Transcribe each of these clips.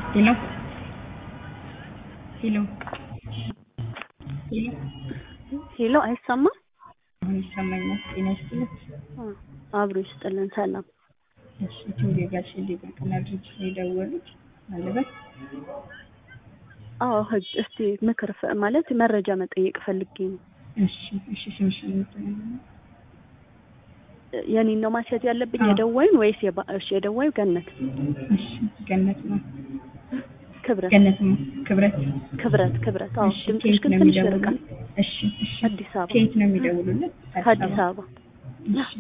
Hello? Hello? ሄሎ ሄሎ አይሰማ አሁን ይሰማኛል። ጤና ይስጥልኝ። አብሮ ይስጥልን። ሰላም እሺ ቲም ጋሽ ሊቀቅና ድርጅት ነው የደወሉት አለበት። አዎ ህግ እስቲ ምክር ፈ- ማለት መረጃ መጠየቅ ፈልጌ ነው። እሺ እሺ ስምሽን የምትነግሪኝ? የኔን ነው ማስያዝ ያለብኝ አዎ። የደዋዩን ወይስ የባ- እሺ የደዋዩ ገነት እሺ ገነት ነው ክብረት ገነት ነው ክብረት። ክብረት ክብረት አዎ እሺ ድምፅሽ ከየት ግን ነው ትንሽ የሚደውሉት? ይርቃል። እሺ እሺ አዲስ አበባ ከየት ነው የሚደውሉልን? ከአዲስ አበባ እሺ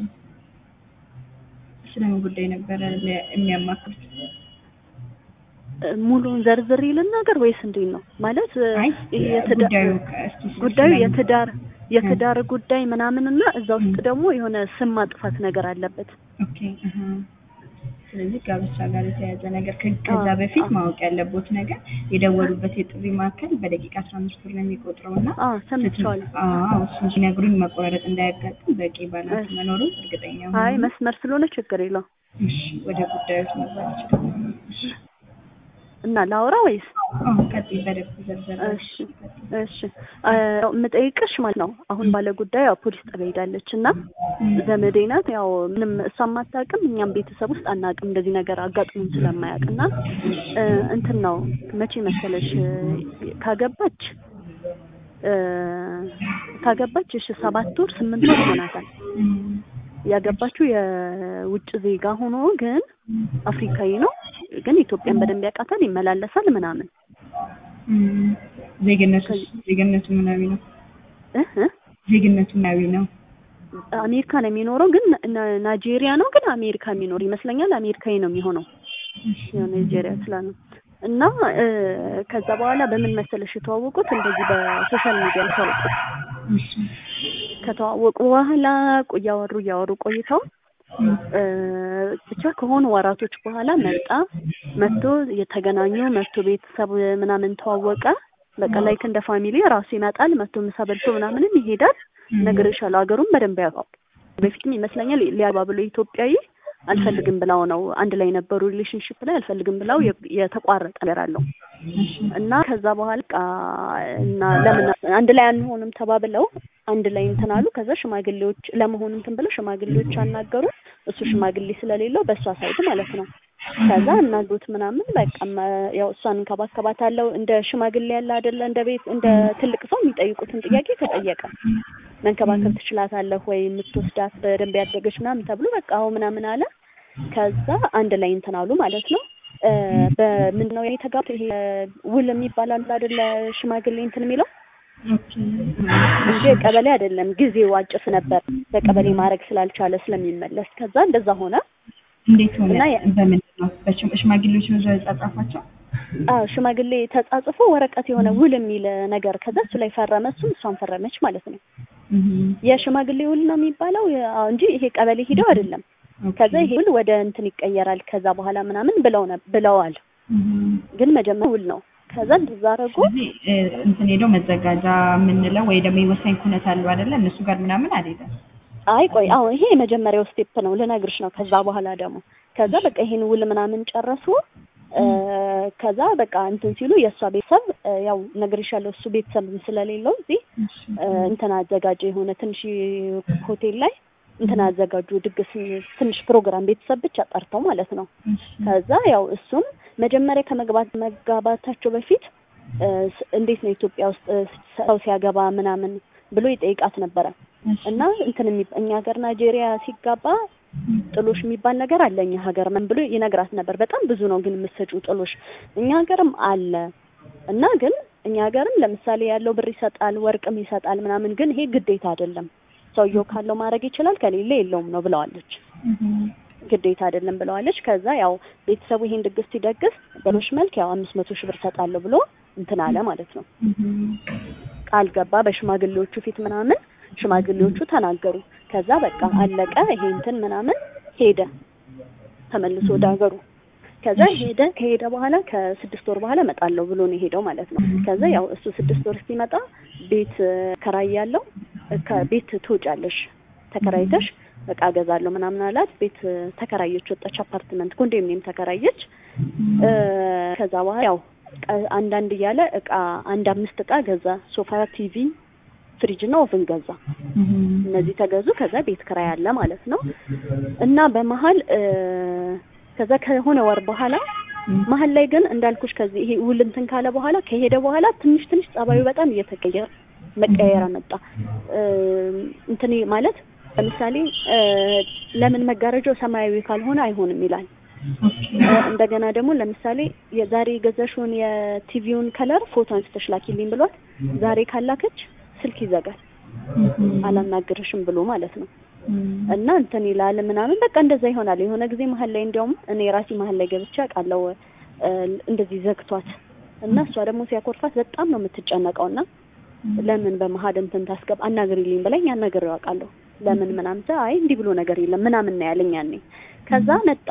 ስለምን ጉዳይ ነበረ ለ- የሚያማክሩት? እ፣ ሙሉውን ዘርዝር ልናገር ወይስ እንዴት ነው ማለት እ፣ አይ ይሄ የትዳ- ጉዳዩ ከ- እስኪ ስለ- ጉዳዩ ስለምን- የትዳር የትዳር ጉዳይ ምናምን እና እዛ ውስጥ ደግሞ የሆነ ስም ማጥፋት ነገር አለበት። ኦኬ አሀ። ስለዚህ ጋብቻ ጋር የተያያዘ ነገር ከ- ከዛ አዎ፣ በፊት አዎ። ማወቅ ያለቦት ነገር የደወሉበት የጥሪ ማዕከል በደቂቃ አስራ አምስት ብር ነው የሚቆጥረው እና አዎ ሰምቼዋለሁ። አዎ እሱን ሲነግሩኝ መቆራረጥ እንዳያጋጥም በቂ ባላንስ እሺ። መኖሩ እርግጠኛ አይ ሆኜ መስመር ስለሆነ ችግር የለው እሺ ወደ ጉዳዮች መግባት ይችላል። እሺ እና ላውራ ወይስ አዎ ቀጥይ በደንብ ዘርዘር እሺ እሺ አ፣ የምጠይቅሽ ማለት ነው አሁን ባለ ጉዳይ ያው ፖሊስ ጣቢያ ሄዳለች እና ዘመዴ ናት። ያው ምንም እሷም አታውቅም፣ እኛም ቤተሰብ ውስጥ አናውቅም እንደዚህ ነገር አጋጥሞን ስለማያውቅ እና እ፣ እንትን ነው መቼ መሰለሽ እ፣ ካገባች እ፣ ካገባች እሺ ሰባት ወር ስምንት ወር ይሆናታል። ያገባችው የውጭ ዜጋ ሆኖ ግን አፍሪካዊ ነው፣ ግን ኢትዮጵያን በደንብ ያውቃታል፣ ይመላለሳል ምናምን ዜግነቱ ዜግነቱ ምናዊ ነው እ እ ዜግነቱ ምናዊ ነው አሜሪካ ነው የሚኖረው፣ ግን ና- ናይጄሪያ ነው፣ ግን አሜሪካ የሚኖር ይመስለኛል። አሜሪካዊ ነው የሚሆነው ያው ናይጄሪያ ስላለ እና እ፣ ከዛ በኋላ በምን መሰለሽ የተዋወቁት እንደዚህ በሶሻል ሚዲያ የተዋወቁት። እሺ ከተዋወቁ በኋላ ቆ- እያወሩ እያወሩ ቆይተው እ፣ ብቻ ከሆኑ ወራቶች በኋላ መጣ መጥቶ የተገናኙ መጥቶ ቤተሰብ ምናምን ተዋወቀ። በቃ ላይክ እንደ ፋሚሊ ራሱ ይመጣል መጥቶ ምሳ በልቶ ምናምንም ይሄዳል። እነግርሻለሁ ሀገሩን በደንብ ያውቃል። በፊትም ይመስለኛል ሊያባ ብሎ ኢትዮጵያዊ አልፈልግም ብላው ነው አንድ ላይ ነበሩ ሪሌሽንሽፕ ላይ አልፈልግም ብላው የ- የተቋረጠ ነገር አለው እና ከዛ በኋላ በቃ እና ለምን አንድ ላይ አንሆንም ተባብለው አንድ ላይ እንትን አሉ። ከዛ ሽማግሌዎች ለመሆን እንትን ብለው ሽማግሌዎች አናገሩ። እሱ ሽማግሌ ስለሌለው በእሷ ሳይድ ማለት ነው። ከዛ እናግሩት ምናምን በቃ መ- ያው እሷን እንከባከባታለሁ እንደ ሽማግሌ ያለ አይደለ እንደ ቤት እንደ ትልቅ ሰው የሚጠይቁትን ጥያቄ ተጠየቀ። መንከባከብ ትችላታለህ ወይ የምትወስዳት በደንብ ያደገች ምናምን ተብሎ በቃ አዎ ምናምን አለ። ከዛ አንድ ላይ እንትን አሉ ማለት ነው። እ፣ በምንድን ነው የተጋቡ ይሄ ውል የሚባል አለ አይደለ ሽማግሌ እንትን የሚለው ኦኬ እንጂ ቀበሌ አይደለም። ጊዜው አጭር ነበር በቀበሌ ማድረግ ስላልቻለ ስለሚመለስ ከዛ እንደዛ ሆነ። እንዴት ሆነ? እና ያ- በምንድን ነው? በሽም- ሽማግሌዎች ነው እዛው የጻጻፏቸው? አዎ ሽማግሌ ተጻጽፎ ወረቀት የሆነ ውል የሚል ነገር ከዛ እሱ ላይ ፈረመ፣ እሱም እሷን ፈረመች ማለት ነው። የሽማግሌ ውል ነው የሚባለው የ- አዎ እንጂ ይሄ ቀበሌ ሂደው አይደለም። ከዛ ይሄ ውል ወደ እንትን ይቀየራል ከዛ በኋላ ምናምን ብለው ነ- ብለዋል። ግን መጀመሪያ ውል ነው። ከዛ እንደዛ አደረጉ። ስለዚህ እ፣ እንትን ሄደው መዘጋጃ የምንለው ወይ ደግሞ የወሳኝ ኩነት አሉ አይደለ? እነሱ ጋር ምናምን አልሄደም። አይ ቆይ አዎ ይሄ የመጀመሪያው ስቴፕ ነው ልነግርሽ ነው። ከዛ በኋላ ደግሞ ከዛ በቃ ይሄን ውል ምናምን ጨረሱ። እ፣ ከዛ በቃ እንትን ሲሉ የእሷ ቤተሰብ እ፣ ያው ነግሬሻለሁ እሱ ቤተሰብ ስለሌለው እዚህ እ፣ እንትን አዘጋጀ የሆነ ትንሽ ሆቴል ላይ እንትን አዘጋጁ ድግስ ትንሽ ፕሮግራም ቤተሰብ ብቻ ጠርተው ማለት ነው። ከዛ ያው እሱም መጀመሪያ ከመግባት መጋባታቸው በፊት እ፣ ስ- እንዴት ነው ኢትዮጵያ ውስጥ እ፣ ሰው ሲያገባ ምናምን ብሎ ይጠይቃት ነበረ እና እንትን የሚ- እኛ ሀገር ናይጄሪያ ሲጋባ ጥሎሽ የሚባል ነገር አለ እኛ ሀገር ምን ብሎ ይነግራት ነበር። በጣም ብዙ ነው ግን የምትሰጪው ጥሎሽ እኛ ሀገርም አለ እና ግን እኛ ሀገርም ለምሳሌ ያለው ብር ይሰጣል፣ ወርቅም ይሰጣል ምናምን፣ ግን ይሄ ግዴታ አይደለም። ሰውየው ካለው ማድረግ ይችላል፣ ከሌለ የለውም ነው ብለዋለች። ግዴታ አይደለም ብለዋለች። ከዛ ያው ቤተሰቡ ይሄን ድግስ ሲደግስ በሎሽ መልክ ያው አምስት መቶ ሺህ ብር ሰጣለሁ ብሎ እንትን አለ ማለት ነው። ቃል ገባ በሽማግሌዎቹ ፊት ምናምን ሽማግሌዎቹ ተናገሩ። ከዛ በቃ አለቀ ይሄ እንትን ምናምን ሄደ ተመልሶ ወደ ሀገሩ። ከዛ ሄደ ከሄደ በኋላ ከስድስት ወር በኋላ እመጣለሁ ብሎ ነው የሄደው ማለት ነው። ከዛ ያው እሱ ስድስት ወር ሲመጣ ቤት ከራይ ያለው ከቤት ትወጫለሽ ተከራይተሽ እቃ እገዛለሁ ምናምን አላት። ቤት እ፣ ተከራየች፣ ወጣች፣ አፓርትመንት ኮንዶሚኒየም ተከራየች። እ፣ ከዛ በኋላ ያው ቀ- አንዳንድ እያለ እቃ አንድ አምስት እቃ ገዛ። ሶፋ፣ ቲቪ፣ ፍሪጅ እና ኦቭን ገዛ። እነዚህ ተገዙ። ከዛ ቤት ክራይ አለ ማለት ነው። እና በመሀል እ፣ ከዛ ከሆነ ወር በኋላ መሀል ላይ ግን እንዳልኩሽ ከዚህ ይሄ ውል እንትን ካለ በኋላ ከሄደ በኋላ ትንሽ ትንሽ ጸባዩ በጣም እየተቀየረ መቀየር መጣ። እ፣ እንትን ማለት ለምሳሌ እ፣ ለምን መጋረጃው ሰማያዊ ካልሆነ አይሆንም ይላል። እ፣ እንደገና ደግሞ ለምሳሌ የዛሬ የገዛሽውን የቲቪውን ከለር ፎቶ አንስተሽ ላኪልኝ ብሏት ዛሬ ካላከች ስልክ ይዘጋል አላናግርሽም ብሎ ማለት ነው። እና እንትን ይላል ምናምን በቃ እንደዛ ይሆናል። የሆነ ጊዜ መሀል ላይ እንዲያውም እኔ ራሴ መሀል ላይ ገብቼ አውቃለሁ እ፣ እንደዚህ ዘግቷት እና እሷ ደግሞ ሲያኮርፋት በጣም ነው የምትጨነቀው እና ለምን በመሀል እንትን ታስገባ አናግሪልኝ ብለኝ አናግሬው አውቃለሁ። ለምን ምናምን ስል አይ እንዲህ ብሎ ነገር የለም ምናምን ነው ያለኝ ያኔ። ከዛ መጣ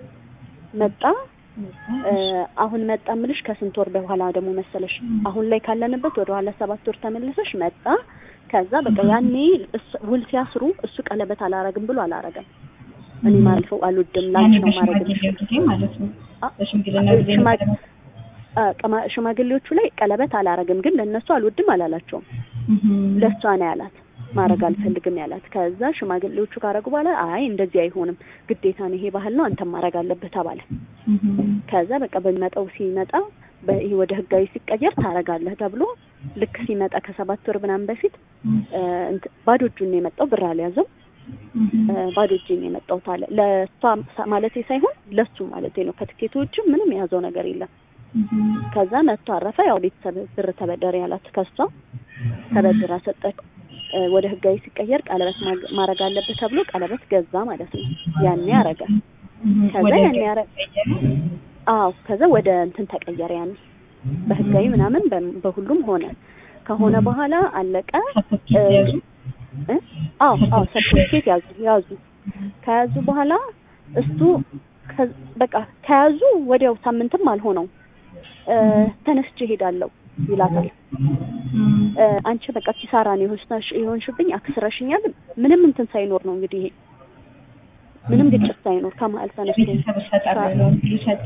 መጣ እ፣ አሁን መጣ ምልሽ ከስንት ወር በኋላ ደግሞ መሰለሽ አሁን ላይ ካለንበት ወደ ኋላ ሰባት ወር ተመልሰሽ መጣ። ከዛ በቃ ያኔ እሱ- ውል ሲያስሩ እሱ ቀለበት አላረግም ብሎ አላረገም። እኔ ማልፈው አልወድም ላንቺ ነው ማረግ ጊዜ ማለት ነው። አ- በሽምግልና ጊዜ ሽማ- ነው። አ፣ ቀማ- ሽማግሌዎቹ ላይ ቀለበት አላረግም፣ ግን ለእነሱ አልወድም አላላቸውም። ለእሷ ነው ያላት ማድረግ አልፈልግም ያላት። ከዛ ሽማግሌዎቹ ካረጉ በኋላ አይ እንደዚህ አይሆንም፣ ግዴታ ነው ይሄ ባህል ነው አንተም ማድረግ አለብህ ተባለ። ከዛ በቃ በሚመጣው ሲመጣ በይሄ ወደ ህጋዊ ሲቀየር ታረጋለህ ተብሎ ልክ ሲመጣ ከሰባት ወር ምናምን በፊት እ፣ እንትን ባዶ እጁን ነው የመጣው፣ ብር አልያዘም። እ፣ ባዶ እጁን ነው የመጣው ታለ ለእሷ ማለቴ ሳይሆን ለሱ ማለቴ ነው። ከትኬቱ ውጭ ምንም የያዘው ነገር የለም። ከዛ መጥቶ አረፈ። ያው ቤተሰብ ብር ተበደር ያላት ከሷ ተበድራ ሰጠች። እ፣ ወደ ህጋዊ ሲቀየር ቀለበት ማግ- ማድረግ አለበት ተብሎ ቀለበት ገዛ ማለት ነው። ያኔ አረገ። ከዛ ያኔ ያረ አዎ ከዛ ወደ እንትን ተቀየረ። ያኔ በህጋዊ ምናምን በ- በሁሉም ሆነ። ከሆነ በኋላ አለቀ። እ፣ እ? አዎ አዎ ሰርቲፊኬት ያዙ ያዙ። ከያዙ በኋላ እሱ ከ- በቃ ከያዙ ወዲያው ሳምንትም አልሆነው እ፣ ተነስቼ እሄዳለሁ ይላታል። እ፣ አንቺ በቃ ኪሳራ ነው የሆንሽ የሆንሽብኝ አክስረሽኛል። ምንም እንትን ሳይኖር ነው እንግዲህ ይሄ ምንም ግጭት ሳይኖር ከመሀል ተነስቶ ቤተሰብ እሰጣለሁ ብሎ ሰጥ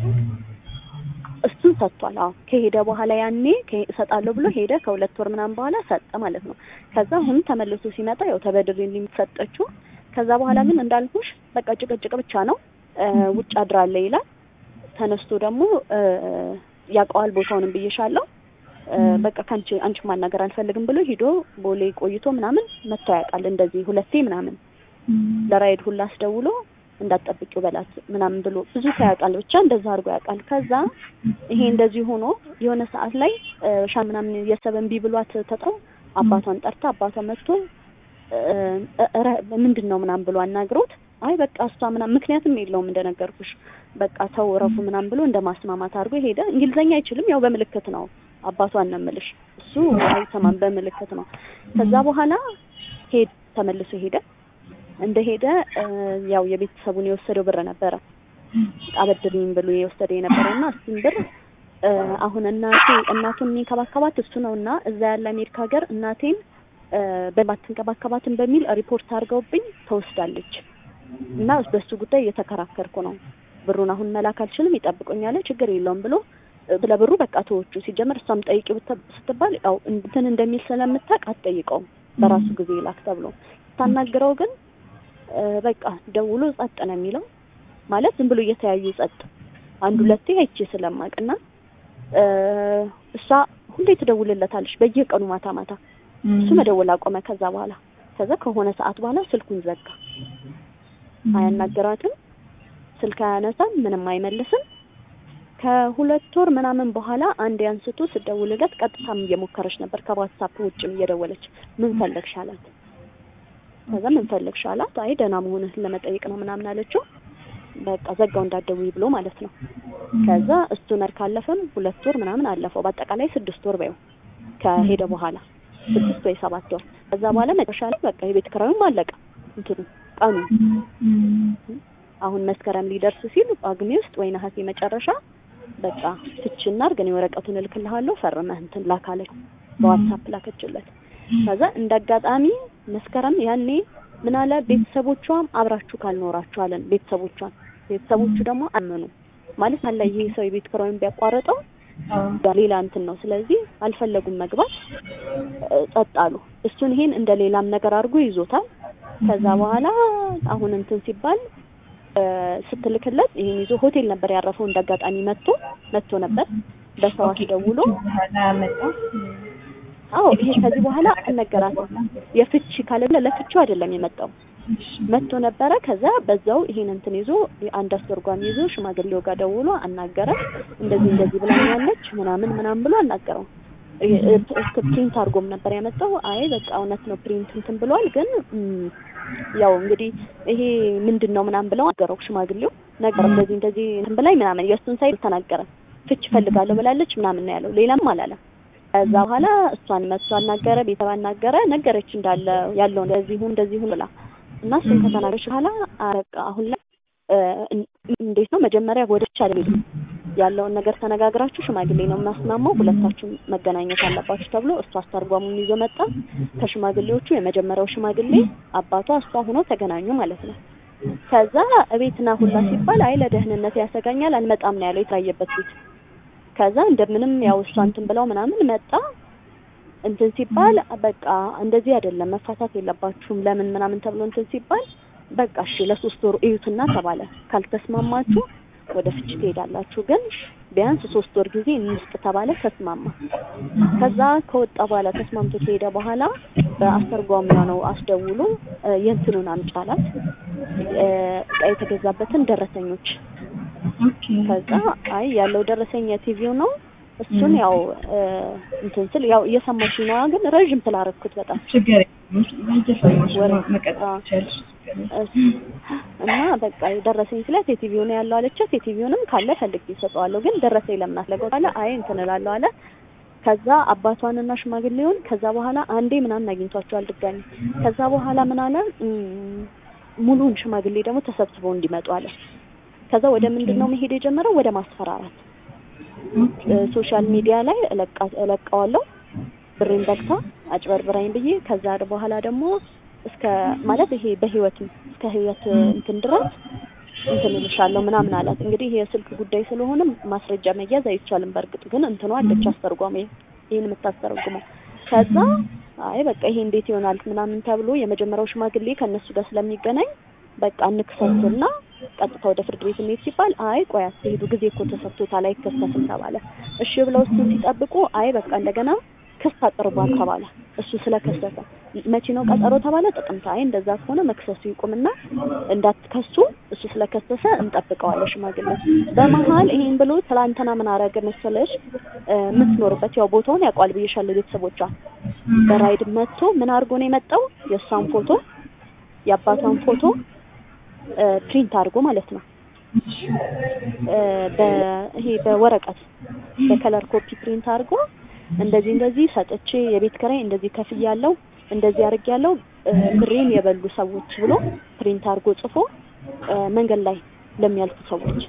እሱን ሰጥቷል። አዎ ከሄደ በኋላ ያኔ ከ- እሰጣለሁ ብሎ ሄደ። ከሁለት ወር ምናምን በኋላ ሰጠ ማለት ነው። ከዛ አሁን ተመልሶ ሲመጣ ያው ተበድሬ ሰጠችው። ከዛ በኋላ ግን እንዳልኩሽ በቃ ጭቅጭቅ ብቻ ነው። እ፣ ውጭ አድራለ ይላል። ተነስቶ ደግሞ እ፣ ያውቀዋል ቦታውንም ብዬሻለሁ። እ፣ በቃ ከአንቺ አንቺ ማናገር አልፈልግም ብሎ ሂዶ ቦሌ ቆይቶ ምናምን መጥቶ ያውቃል። እንደዚህ ሁለቴ ምናምን ለራይድ ሁላ አስደውሎ እንዳትጠብቂው በላት ምናምን ብሎ ብዙ ሰው ያውቃል። ብቻ እንደዛ አድርጎ ያውቃል። ከዛ ይሄ እንደዚህ ሆኖ የሆነ ሰዓት ላይ እ፣ ሻ ምናምን የሰበ እምቢ ብሏት ተጠው አባቷን ጠርታ አባቷ መጥቶ እ፣ እ፣ ረ- ምንድን ነው ምናምን ብሎ አናግሮት አይ በቃ እሷ ምናምን ምክንያትም የለውም እንደነገርኩሽ በቃ ተው እረፉ ምናምን ብሎ እንደ ማስማማት አድርጎ ሄደ። እንግሊዘኛ አይችልም፣ ያው በምልክት ነው አባቷን ነው የምልሽ። እሱ አይሰማም፣ በምልክት ነው። ከዛ በኋላ ሄድ ተመልሶ ሄደ። እንደሄደ እ፣ ያው የቤተሰቡን የወሰደው ብር ነበረ አበድርኝ ብሎ የወሰደ የነበረው እና እሱን ብር እ፣ አሁን እናቴ እናቱን የሚንከባከባት እሱ ነው እና እዛ ያለ አሜሪካ ሀገር እናቴን እ፣ በማትንከባከባትን በሚል ሪፖርት አድርገውብኝ ተወስዳለች እና በሱ ጉዳይ እየተከራከርኩ ነው። ብሩን አሁን መላክ አልችልም፣ ይጠብቁኛል፣ ችግር የለውም ብሎ እ፣ ስለ ብሩ በቃ ተወቹ። ሲጀመር እሷም ጠይቂ ብት- ስትባል ያው እንትን እንደሚል ስለምታውቅ አትጠይቀውም፣ በራሱ ጊዜ ይላክ ተብሎ ስታናግረው ግን እ፣ በቃ ደውሎ ጸጥ ነው የሚለው ማለት ዝም ብሎ እየተያዩ ጸጥ አንድ ሁለቴ አይቼ ስለማቅና እ፣ እሷ ሁሌ ትደውልለታለች በየቀኑ ማታ ማታ እሱ መደወል አቆመ። ከዛ በኋላ ከዛ ከሆነ ሰዓት በኋላ ስልኩን ዘጋ። አያናግራትም፣ ስልክ አያነሳም፣ ምንም አይመልስም። ከሁለት ወር ምናምን በኋላ አንድ አንስቶ ስደውልለት ቀጥታም እየሞከረች ነበር ከዋትሳፕ ውጭም እየደወለች ምን ፈለግሽ አላት። ከዛ ምን ፈለግሽ አላት። አይ ደህና መሆንህን ለመጠየቅ ነው ምናምን አለችው። በቃ ዘጋው እንዳትደውይ ብሎ ማለት ነው። ከዛ እሱ ነር ካለፈም ሁለት ወር ምናምን አለፈው። በአጠቃላይ ስድስት ወር በይው ከሄደ በኋላ ስድስት ወይ ሰባት ወር። ከዛ በኋላ መጨረሻ ላይ በቃ የቤት ኪራዩም አለቀ እንትኑ ቀኑ አሁን መስከረም ሊደርስ ሲል ጳጉሜ ውስጥ ወይ ነሐሴ መጨረሻ በቃ ፍቺና አድርግ እኔ ወረቀቱን እልክልሃለሁ ፈርመህ እንትን ላካለች። በዋትሳፕ ላከችለት። ከዛ እንደ አጋጣሚ መስከረም ያኔ ምን አለ ቤተሰቦቿም አብራችሁ ካልኖራችሁ አለን ቤተሰቦቿን ቤተሰቦቹ ደግሞ አመኑ ማለት አለ ይሄ ሰው የቤት ኪራዩን ቢያቋርጠው አዎ ሌላ እንትን ነው ስለዚህ አልፈለጉም መግባት እ፣ ጸጥ አሉ እሱን ይሄን እንደ ሌላም ነገር አድርጎ ይዞታል ከዛ በኋላ አሁን እንትን ሲባል እ፣ ስትልክለት ይሄን ይዞ ሆቴል ነበር ያረፈው እንደ አጋጣሚ መጥቶ መጥቶ ነበር በሰው አስደውሎ በኋላ መጣ አዎ ይሄ ከዚህ በኋላ አልነገራትም የፍቺ ካለ ለፍቺው አይደለም የመጣው መጥቶ ነበረ ከዛ በዛው ይሄን እንትን ይዞ አንድ አስተርጓሚ ይዞ ሽማግሌው ጋር ደውሎ አናገረ እንደዚህ እንደዚህ ብላኛለች ምናምን ምናምን ብሎ አናገረው እ- እ- እስከ ፕሪንት አድርጎም ነበር ያመጣው አይ በቃ እውነት ነው ፕሪንት እንትን ብሏል ግን እም፣ ያው እንግዲህ ይሄ ምንድን ነው ምናምን ብለው አገረው ሽማግሌው ነገር እንደዚህ እንደዚህ እንትን ብላኝ ምናምን የእሱን ሳይል ተናገረ ፍች ፈልጋለሁ ብላለች ምናምን ነው ያለው ሌላም አላለም ከዛ በኋላ እሷን መጥቶ አናገረ ቤተሰብ አናገረ ነገረች እንዳለ ያለው እንደዚህ ሁን እንደዚህ ሁን ብላ እና እሱን ከተናገረች በኋላ በቃ አሁን ላይ እ፣ እን- እንዴት ነው መጀመሪያ ወደ ቻለ ያለውን ነገር ተነጋግራችሁ ሽማግሌ ነው የማስማማው ሁለታችሁም መገናኘት አለባችሁ ተብሎ እሱ አስተርጓሙን ይዞ መጣ ከሽማግሌዎቹ የመጀመሪያው ሽማግሌ አባቷ እሷ ሆነው ተገናኙ ማለት ነው ከዛ እቤትና ሁላ ሲባል አይ ለደህንነት ያሰጋኛል አልመጣም ነው ያለው የታየበት ቤት ከዛ እንደምንም ያው እሷ እንትን ብለው ምናምን መጣ እንትን ሲባል በቃ እንደዚህ አይደለም መፋታት የለባችሁም ለምን ምናምን ተብሎ እንትን ሲባል በቃ እሺ ለሶስት ወር እዩትና ተባለ ካልተስማማችሁ ወደ ፍች ትሄዳላችሁ ግን ቢያንስ ሶስት ወር ጊዜ እንስጥ ተባለ ተስማማ ከዛ ከወጣ በኋላ ተስማምቶ ከሄደ በኋላ በአስተርጓሚዋ ነው አስደውሎ እ፣ የእንትኑን አምጪ አላት እ፣ እቃ የተገዛበትን ደረሰኞች ኦኬ ከዛ አይ ያለው ደረሰኝ የቲቪው ነው እሱን ያው እ፣ እንትን ስል ያው እየሰማሽ ነዋ ግን ረዥም ስላረኩት በጣም ችግር የለም እየሰማሽ ነው ወረ- መቀጠል አዎ። ትችያለሽ ችግር የለም። እስ- እና በቃ ደረሰኝ ስላት የቲቪው ነው ያለው አለቻት። የቲቪውንም ካለ ፈልጌ እሰጠዋለሁ ግን ደረሰኝ ለምን አስለገው አለ። አይ እንትን እላለሁ አለ። ከዛ አባቷንና ሽማግሌውን ከዛ በኋላ አንዴ ምናምን አግኝቷቸዋል ድጋሚ። ከዛ በኋላ ምን አለ እም፣ ሙሉውን ሽማግሌ ደግሞ ተሰብስበው እንዲመጡ አለ። ከዛ ወደ ምንድን ነው መሄድ የጀመረው? ወደ ማስፈራራት ኦኬ እ፣ ሶሻል ሚዲያ ላይ እለቃ- እለቀዋለሁ ብሬን በልታ አጭበርብራኝ ብዬ ከዛ በኋላ ደግሞ እስከ ማለት ይሄ በህይወት እስከ ህይወት እንትን ድረስ እንትን እልሻለሁ ምናምን አላት። እንግዲህ ይሄ የስልክ ጉዳይ ስለሆነ ማስረጃ መያዝ አይቻልም። በእርግጥ ግን እንትኗ አለች አስተርጓሚ ይሄን የምታስተረጉመው። ከዛ አይ በቃ ይሄ እንዴት ይሆናል ምናምን ተብሎ የመጀመሪያው ሽማግሌ ከእነሱ ጋር ስለሚገናኝ በቃ እንክሰስና ቀጥታ ወደ ፍርድ ቤት እንሄድ ሲባል አይ ቆይ አትሄዱ ጊዜ እኮ ተሰጥቶታል አይከሰስም ተባለ። እሺ ብለው እሱን ሲጠብቁ አይ በቃ እንደገና ክስ አቅርቧል ተባለ። እሱ ስለከሰሰ መቼ ነው ቀጠሮ ተባለ? ጥቅምት። አይ እንደዛ ከሆነ መክሰሱ ይቁምና እንዳትከሱ እሱ ስለከሰሰ እንጠብቀዋለን ሽማግሌ። በመሀል ይሄን ብሎ ትላንትና ምን አረገ መሰለሽ እ፣ የምትኖርበት ያው ቦታውን ያውቋል ብዬሻለሁ ቤተሰቦቿ በራይድ መጥቶ ምን አድርጎ ነው የመጣው የእሷን ፎቶ የአባቷን ፎቶ እ፣ ፕሪንት አድርጎ ማለት ነው እ፣ በ- ይሄ በወረቀት በከለር ኮፒ ፕሪንት አድርጎ እንደዚህ እንደዚህ ሰጥቼ የቤት ኪራይ እንደዚህ ከፍያለሁ እንደዚህ አድርጌያለሁ እ፣ ብሬን የበሉ ሰዎች ብሎ ፕሪንት አድርጎ ጽፎ እ፣ መንገድ ላይ ለሚያልፉ ሰዎች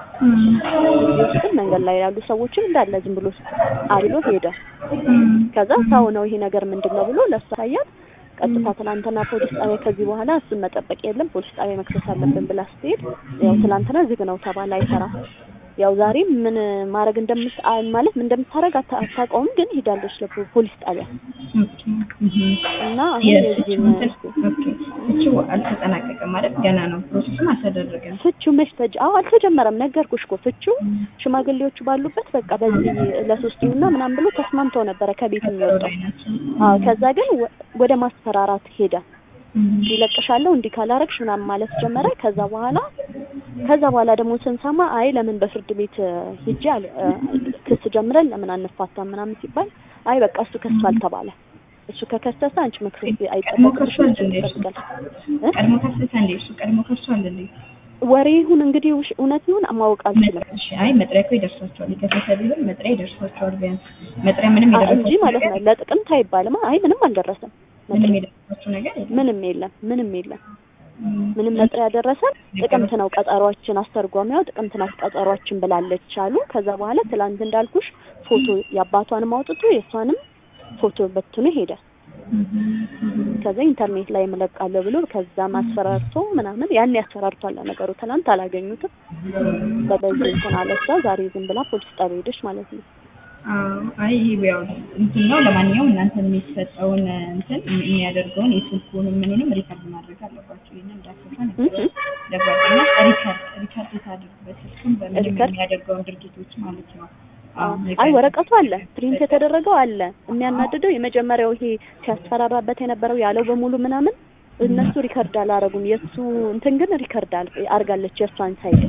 እዚህ ውስጥ መንገድ ላይ ያሉ ሰዎችን እንዳለ ዝም ብሎ አብሎ ሄደ። ከዛ ሰው ነው ይሄ ነገር ምንድን ነው ብሎ ለእሱ አሳያት። ቀጥታ ትናንትና ፖሊስ ጣቢያ ከዚህ በኋላ እሱን መጠበቅ የለም ፖሊስ ጣቢያ መክሰስ አለብን ብላ ስትሄድ ያው ትናንትና ዝግ ነው ተባለ፣ አይሰራም። ያው ዛሬም ምን ማድረግ እንደምት አ- ማለት ምን እንደምታደርግ አታ- አታውቀውም፣ ግን ሄዳለች ለፖሊስ ጣቢያ ኦኬ እህ እና አሁን የፍቺው የዚህን እንትን ኦኬ ፍቺው አልተጠናቀቀም ማለት ገና ነው ፕሮሰስም አልተደረገም ፍቺው መች ተጀ አዎ አልተጀመረም። ነገርኩሽ እኮ ፍቺው ሽማግሌዎቹ ባሉበት በቃ በዚህ ለሶስት ይሁንና ምናምን ብሎ ተስማምተው ነበረ ከቤት የሚወጣው። ላይ ናቸው አዎ ከዛ ግን ወ- ወደ ማስፈራራት ሄደ። ይለቅሻለሁ እንዲህ ካላረግሽ ምናምን ማለት ጀመረ። ከዛ በኋላ ከዛ በኋላ ደግሞ ስንሰማ አይ ለምን በፍርድ ቤት እ፣ ሂጄ አለ- እ፣ ክስ ጀምረን ለምን አንፋታም ምናምን ሲባል አይ በቃ እሱ ከሷል ተባለ። እሱ ከከሰሰ አንቺ መክሰስ ቀድሞ አይጠበቅብሽም ከሷል እሱ እንዴ እሱ? ይጠብቃል። እ? ቀድሞ ከሰሰ እንዴ እሱ ቀድሞ ከሷል እንዴ ወሬ ይሁን እንግዲህ ውሽ- እውነት ይሁን ማወቅ አልችልም እሺ አይ መጥሪያ እኮ ይደርሳቸዋል የከሰሰ ቢሆን መጥሪያ ይደርሳቸዋል ቢያንስ መጥሪያ ምንም አ- እንጂ የደረሳቸው ማለት ነው ለጥቅምት አይባልም። አይ ምንም አልደረሰም። ምንም የደረሳቸው ነገር የለም ምንም የለም ምንም የለም እም፣ ምንም መጥሪያ ደረሰን። ጥቅምት ነው ቀጠሯችን፣ አስተርጓሚዋ ጥቅምት ናት ቀጠሯችን ብላለች አሉ። ከዛ በኋላ ትላንት እንዳልኩሽ ፎቶ የአባቷንም አውጥቶ የእሷንም ፎቶ በትኖ ሄደ። ከዛ ኢንተርኔት ላይ እለቃለሁ ብሎ ከዛም አስፈራርቶ ምናምን ያን ያስፈራርቷል ነገሩ። ትናንት አላገኙትም። በበዚህ እንትን አለ እሷ ዛሬ ዝም ብላ ፖሊስ ጣቢያ ሄደች ማለት ነው። አዎ አይ ይሄ ያው እንትን ነው። ለማንኛውም እናንተ የሚሰጠውን እንትን የሚያደርገውን የስልኩንም ምኑንም ሪከርድ ማድረግ አለባቸው። ይሄንን እንዳትረሳ ነገር ለጓደኛ ሪከርድ ሪከርድ ታድርግ በስልኩም በምንም ሪከርድ? የሚያደርገውን ድርጊቶች ማለት ነው። አዎ አይ ወረቀቱ አለ፣ ፕሪንት የተደረገው አለ። የሚያናድደው የመጀመሪያው ይሄ ሲያስፈራራበት የነበረው ያለው በሙሉ ምናምን እነሱ ሪከርድ አላረጉም። የእሱ እንትን ግን ሪከርድ አል- አርጋለች የእሷን ሳይድ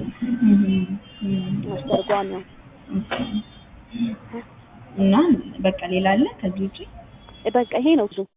አስተርጓሚ ነው። እና በቃ ሌላ አለ ከዚህ ውጪ በቃ ይሄ ነው ብዙ